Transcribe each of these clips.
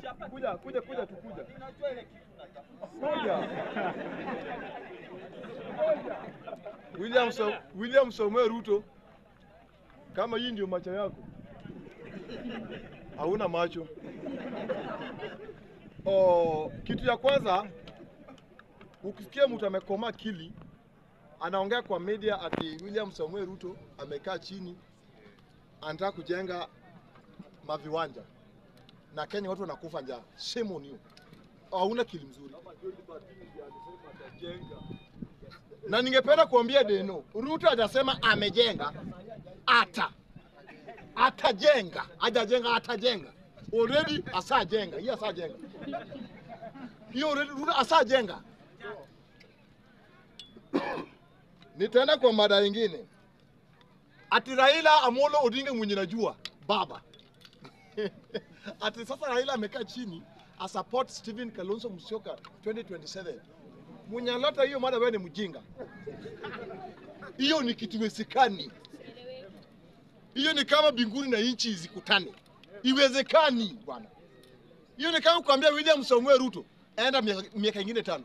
Kuja, kuja, kuja tukuja. Kuja. William so, William Samoei Ruto, kama hii ndio macho yako, hauna macho. Oh, kitu ya kwanza ukisikia mtu amekoma akili anaongea kwa media ati William Samoei Ruto amekaa chini anataka kujenga maviwanja na Kenya watu wanakufa njaa. Shame on you. Hauna akili mzuri. Na ningependa kuambia Deno, Ruto hajasema amejenga, ata atajenga, hajajenga, atajenga. Already asajenga, hiyo asajenga, hiyo already Ruto asajenga. Nitaenda kwa mada nyingine, ati Raila Amolo Odinga mwenye najua baba ati sasa Raila amekaa chini a support Stephen Kalonzo Musyoka 2027. Mwenye alota hiyo mada, wewe ni mjinga. Hiyo ni kitu iwezekani. Hiyo ni kama mbinguni na nchi zikutane, iwezekani bwana. Hiyo ni kama kuambia William Samoei Ruto enda miaka miaka ingine tano.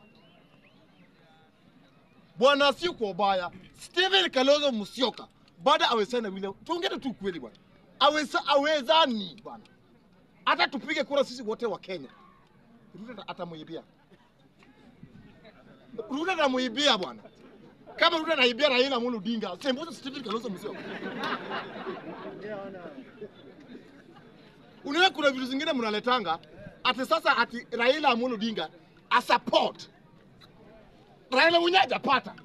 Bwana, si kwa ubaya. Stephen Kalonzo Musyoka baada awezana William, tuongee tu kweli bwana, aweza awezani bwana, hata tupige kura sisi wote wa Kenya, Ruto atamuibia, Ruto atamuibia bwana, kama Ruto anaibia Raila Amolo Odinga, sembuza Stephen Kalonzo Musyoka. Unaona kuna vitu zingine mnaletanga ati sasa ati Raila Amolo Odinga a support Raila mwenyewe hajapata.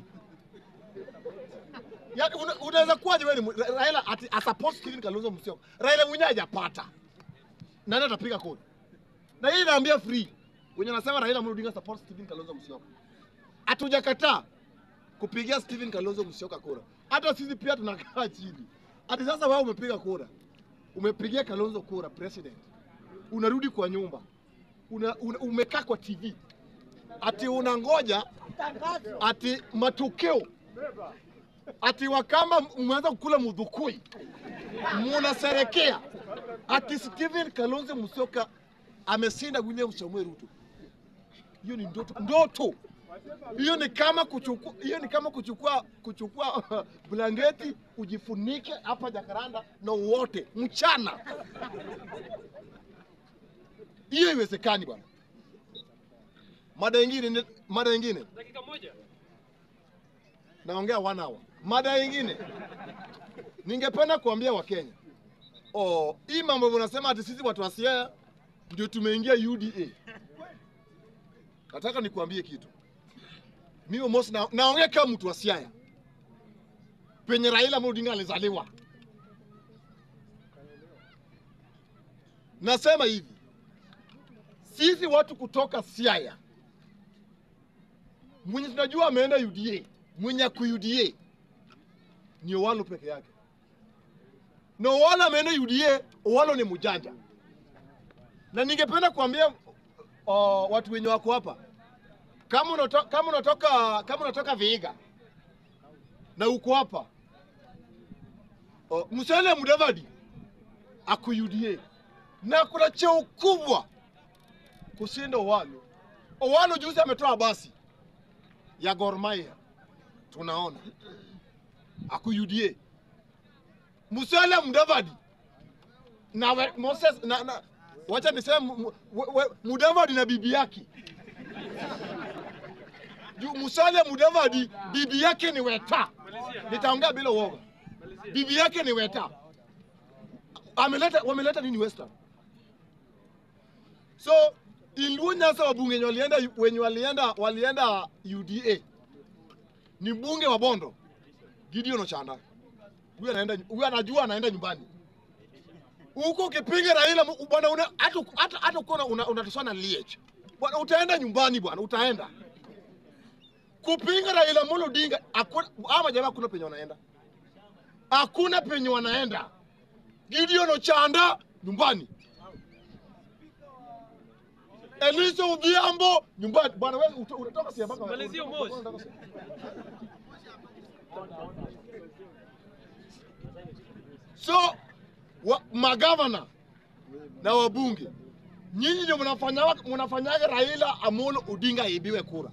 Yaani una- unaweza kuwaje wewe ni mu- Ra- Raila ati a support Stephen Kalonzo Musyoka. Raila mwenyewe hajapata. Nani atapiga kura? Na hii inaambia free. Wenye nasema Raila Amolo Odinga support Stephen Kalonzo Musyoka. Hatujakataa kupigia Stephen Kalonzo Musyoka kura. Hata sisi pia tunakaa chini. Ati sasa wewe umepiga kura. Umepigia Kalonzo kura president. Unarudi kwa nyumba. Una, una, umekaa kwa TV. Ati unangoja ati matokeo ati wakamba mmeanza kukula mudhukui, munaserekea ati Stephen Kalonzo Musyoka ameshinda William Samoei Ruto. Hiyo ni ndoto, ndoto hiyo ni kama kuchukua, hiyo ni kama kuchukua kuchukua blanketi ujifunike hapa Jakaranda na uote mchana. Hiyo iwezekani bwana. Mada nyingine, mada nyingine Dakika moja. naongea one hour. Mada nyingine, ningependa kuambia Wakenya, oh, hii mambo mnasema ati sisi watu wa Siaya ndio tumeingia UDA. Nataka nikuambie kitu, mimi Mosi na, naongea kama mtu wa Siaya penye Raila Amolo Odinga alizaliwa. Nasema hivi, sisi watu kutoka Siaya mwenye tunajua ameenda UDA, mwenye ako UDA ni Owalo peke yake, na Owalo ameenda UDA. Owalo ni mjanja, na ningependa kuambia uh, watu wenye wako hapa, kama unatoka, kama unatoka, kama unatoka Vihiga na uko hapa uh, Musalia Mudavadi ako UDA na kuna cheo kubwa kushinda Owalo. Owalo juzi ametoa basi ya Gor Mahia tunaona aku UDA. Musalia Mudavadi na we, Moses na, na wacha niseme mu- mu- we- we- Mudavadi na bibi yake Ju- Musalia Mudavadi bibi yake ni Weta, nitaongea bila uoga. Bibi yake ni Weta, ameleta wameleta nini Western? So Ilungu Nyasa wabunge wenye walienda wenye walienda walienda UDA ni mbunge wa Bondo Gideon Ochanda. Huyu anaenda huyu anajua anaenda nyumbani. Huko ukipinga Raila mu- bwana una hata hata hata uko una unatosana liech. Bwana utaenda nyumbani bwana utaenda. Kupinga Raila Amolo Odinga hakuna ama jamaa hakuna penye wanaenda. Hakuna penye wanaenda. Gideon Ochanda nyumbani. Elisa Odhiambo nyumbani. Bwana wewe uta- unatoka Siaya mpaka Malizia unatoka- Moshi. unatoka Siaya. So wa, magavana na wabunge nyinyi ndio mnafanyaga mnafanyaga Raila Amolo Odinga aibiwe kura.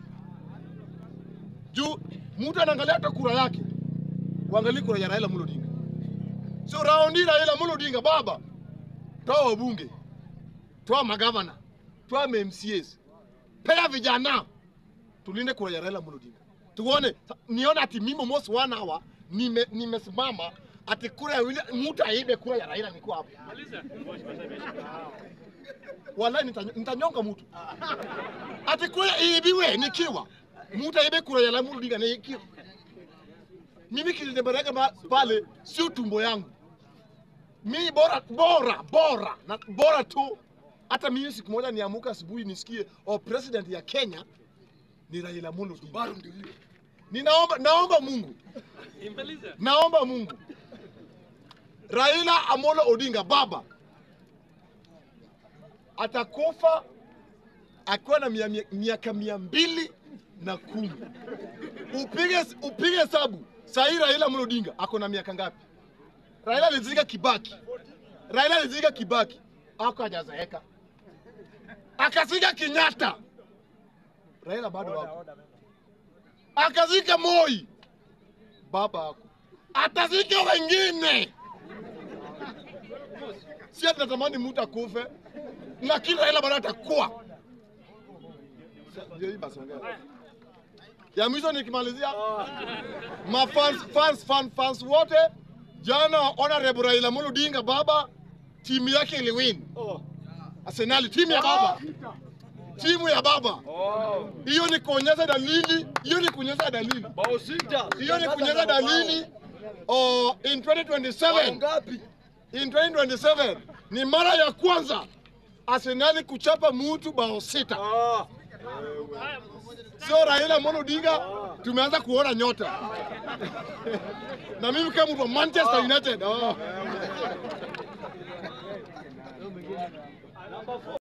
Juu mtu anaangalia hata kura yake, uangalie kura ya Raila Amolo Odinga. Sio raundi Raila Amolo Odinga, baba, toa wabunge, toa magavana, toa MCAs, pea vijana, tulinde kura ya Raila Amolo Odinga. Tuone, nione ati mimi almost one hour nime nimesimama ati kura ya William, mtu aibe kura ya Raila niko hapo. Wallahi nitany- nitanyonga mtu. Ati kura iibiwe nikiwa. Mtu aibe kura ya Raila Amolo Odinga nikiwa. Mimi kilitembeleka ma- pale sio tumbo yangu. Mimi bora bora bora na bora tu hata mimi siku moja niamuka asubuhi nisikie oh, president ya Kenya ni Raila Amolo Odinga. Bado ndio hiyo. Ninaomba naomba Mungu. Naomba Mungu. Raila Amolo Odinga baba atakufa akiwa na mia- mia- miaka mia mbili na kumi. Upige upige hesabu saa hii Raila Amolo Odinga ako na miaka ngapi? Raila alizika Kibaki, Raila alizika Kibaki ako hajazeeka, akazika Kenyatta, Raila bado wako, akazika Moi, baba ako, atazika wengine. Si ati natamani mtu akufe, lakini Raila bado atakuwa. Sa- ndio hii basi ongea. Ya mwisho nikimalizia, mafans fans, fans, fans wote jana, honorable Raila Amolo Odinga baba, timu yake iliwin Arsenal, timu ya baba, timu ya baba. Hiyo ni kuonyesha dalili, hiyo ni kuonyesha dalili, Bao sita. hiyo ni kuonyesha dalili. Oh, in 2027 Ngapi? in 2027 ni mara ya kwanza Arsenal kuchapa mtu bao sita. Ah. Sio Raila Amolo Odinga, tumeanza kuona nyota na mimi kama mtu wa Manchester United oh.